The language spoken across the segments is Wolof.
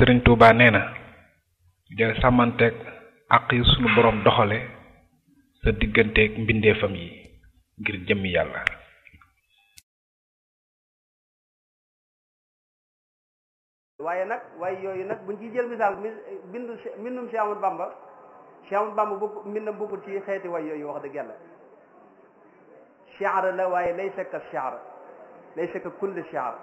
sëriñ Touba nee na del sàmmanteeg àq yi sunu boroom doxale sa digganteeg mbindeefam yi ngir jëmmi yàlla waaye nag waaye yooyu nag buñ ciy jël misaal mi bindu mbindum Cheikh Amadou Bamba Cheikh Amadou Bamba bokk mbindam bokkul ci xeeti way yooyu wax dëgg yàlla shi'r la waaye laysa ka shi'r laysa ka kulli shi'r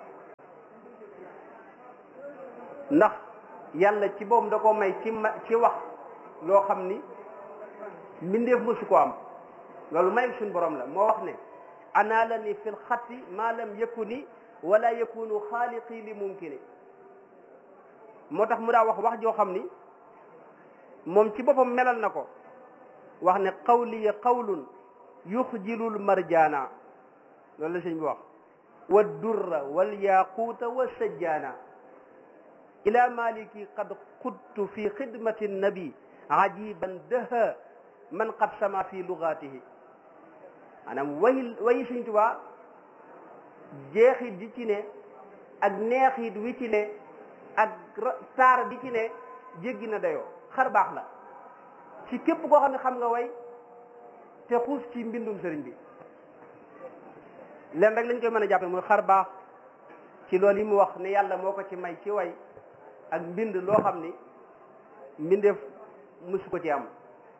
ndax yàlla ci boobu da ko may ci ma ci wax loo xam ni mbindeef mësu ko am loolu may suñ borom la moo wax ne anaala ni fil xatti ma lam yakuni wala yakunu xaaliqi li mumkini moo tax mu daa wax wax joo xam ni moom ci boppam melal na ko wax ne qawliya qawlun yuxjilul marjaana loolu la sëñ bi wax wa durra wal yaquuta wa sajjaana ila maliki qad qudtu fi xidmati nabi ajiban daha man qad sama fi lugatihi maanaam way wayi sëñ Tuubaa jeexit di ci ne ak neexit wi ci ne ak taar bi ci ne jéggi na dayoo xar baax la ci képp koo xam ne xam nga way te xuus ci mbindum sëriñ bi leen rek lañ koy mën a jàppe muy xar baax ci loolu yi mu wax ne yàlla moo ko ci may ci way ak mbind loo xam ni mbindeef musu ko ci am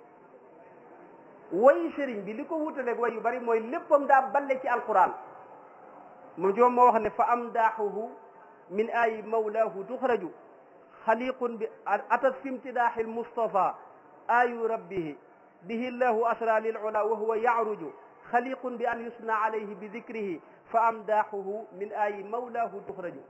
wayi sëriñ bi li ko wutaleeg way yu bari mooy léppam daa balle ci alquran moom ci moom moo wax ne fa am daaxuhu min ayi mawlaahu tuxraju xaliqun bi atat fi imtidaaxi almustafa ayu rabbihi bihi llahu asra lil ula wa huwa yacruju xaliqun bi an yusna alayhi bi dikrihi fa amdaaxuhu min ayi mawlaahu tuxraju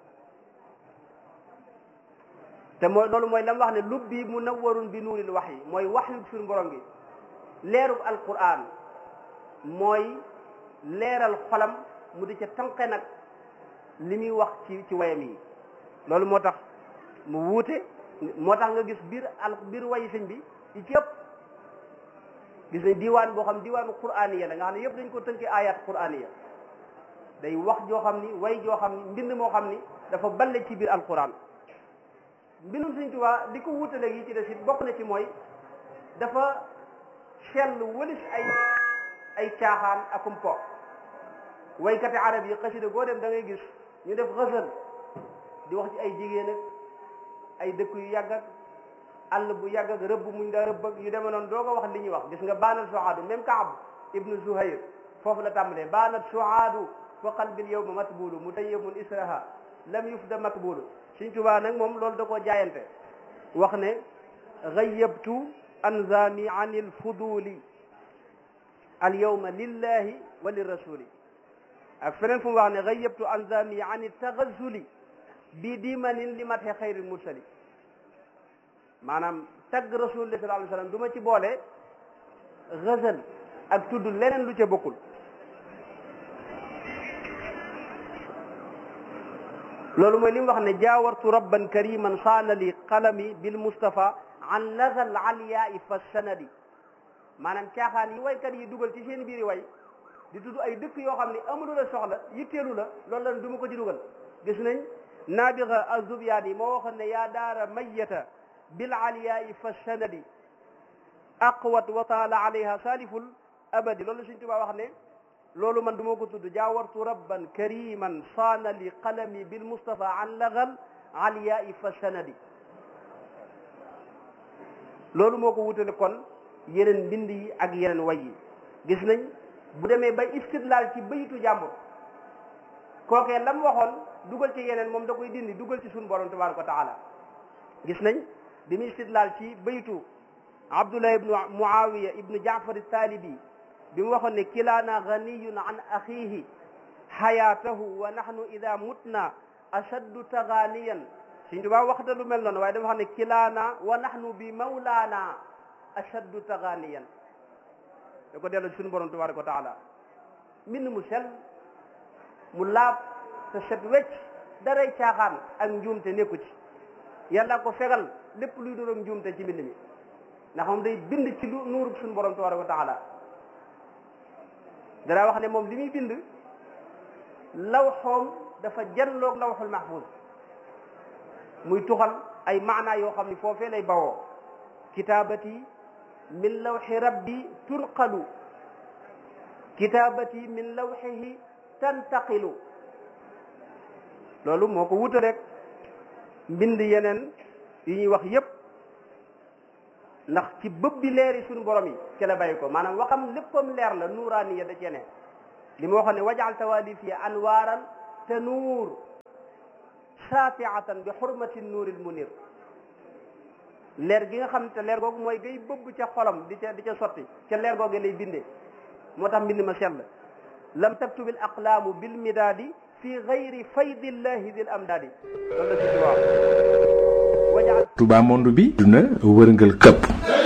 te mooy loolu mooy la mu wax ne lubbi munawwarun bi nuuril wax yi mooy wax yu suñu borom gi leerug alquran mooy leeral xolam mu di ca tànqe nag li muy wax ci ci wayam yi loolu moo tax mu wuute moo tax nga gis biir al biir wayi sëñ bi yi ci ëpp gis nañ diwaan boo xam diwaanu quraaniya la nga xam ne yëpp dañ ko tënki ayat quraaniya day wax joo xam ni way joo xam ni mbind moo xam ni dafa balle ci biir alquran mbindum sëñ Tuubaa di ko wuutaleeg yi ci des it bokk na ci mooy dafa sell wëlis ay ay caaxaan akum po waykati arab yi xasida goo dem da ngay gis ñu def xësal di wax ci ay jigéen ak ay dëkk yu yàgg ak àll bu yàgg ak rëbb muñ daa rëbb ak yu deme noonu doo ko wax li ñuy wax gis nga baanat suhaadu même Kaab ibnu Zuhayr foofu la tàmbalee baanat suhaadu fa qalbil yawma matbulu mutayyamun israha lam yufda makbulu Sëñ Tuubaa nag moom loolu da koo jaayante wax ne gayyabtu anzami an il fuduli al yawma lillahi wa lirrasuli ak feneen fu mu wax ne gayyabtu anzami an il tagazuli bi dimanin li mate xayril mursali maanaam tagg rasulullah sallallahu alayhi wa sallam du ma ci boole gazal ak tudd leneen lu ca bokkul loolu mooy li mu wax ne jaawartu rabban kariman saana li qalami bil mustafa an nazal aliyaai fa sanadi maanaam caaxaan yi waykat yi dugal ci seen biiri way di tudd ay dëkk yoo xam ne amulu la soxla yitteelu la loolu la du ma ko ci dugal gis nañ naabiga azubyaat yi moo waxoon ne yaa daara mayyata bil aliyaai fa sanadi aqwat wa taala alayha saliful abadi loolu Sëñ Tuubaa wax ne loolu man du ma ko tudd jaawartu rabban kariman saana li qalami bil mustafa an lagal aliyaai fa sanadi loolu moo ko wutale kon yeneen mbind yi ak yeneen way yi gis nañ bu demee ba istidlaal ci bayitu jàmbur kookee lam waxoon dugal ci yeneen moom da koy dindi dugal ci suñu borom tabaraka wa taala gis nañ bi muy istidlaal ci bayitu abdullah ibnu muawiya ibnu jaafar taalibi bi mu waxoon ne kilaana ganiyun an axihi xayaatahu wa nahnu ida mutna ashaddu taganiyan Sëñ Tuubaa waxta lu mel noonu waaye dafa xam ne kilaana wa nahnu bi mawlaana ashaddu taganiyan da ko dellu suñu borom tabaraka wa taala mbind mu sell mu laab te set wecc daray caaxaan ak njuumte nekku ci yàlla ko fegal lépp luy doon njuumte ci mbind mi ndax moom day bind ci lu nuurub suñu borom tabaraka wa taala danaa wax ne moom li muy bind lawxoom dafa janloog lawxul mahfuz muy tuxal ay maanaa yoo xam ni foofee lay bawoo kitaabati min lawxi rabbi tunqalu kitaabati min lawxihi tantaqilu loolu moo ko wuta rek mbind yeneen yi ñuy wax yépp ndax ci bëb bi leeri suñu borom yi ci la bàyyi ko maanaam waxam léppam leer la nuuraaniya da cee ne li ma waxoon ne wajal tawalifi anwaaran te nuur saatiatan bi xurmati nuuril munir leer gi nga xam te leer googu mooy gay bëbb ca xolam di ca di ca sotti ca leer googu lay bindee moo tax mbind ma sell lam taktubil aqlaamu bil midaadi fi gayri faydillahi dil amdaadi loolu la si wax Touba monde bi duna wërngal këpp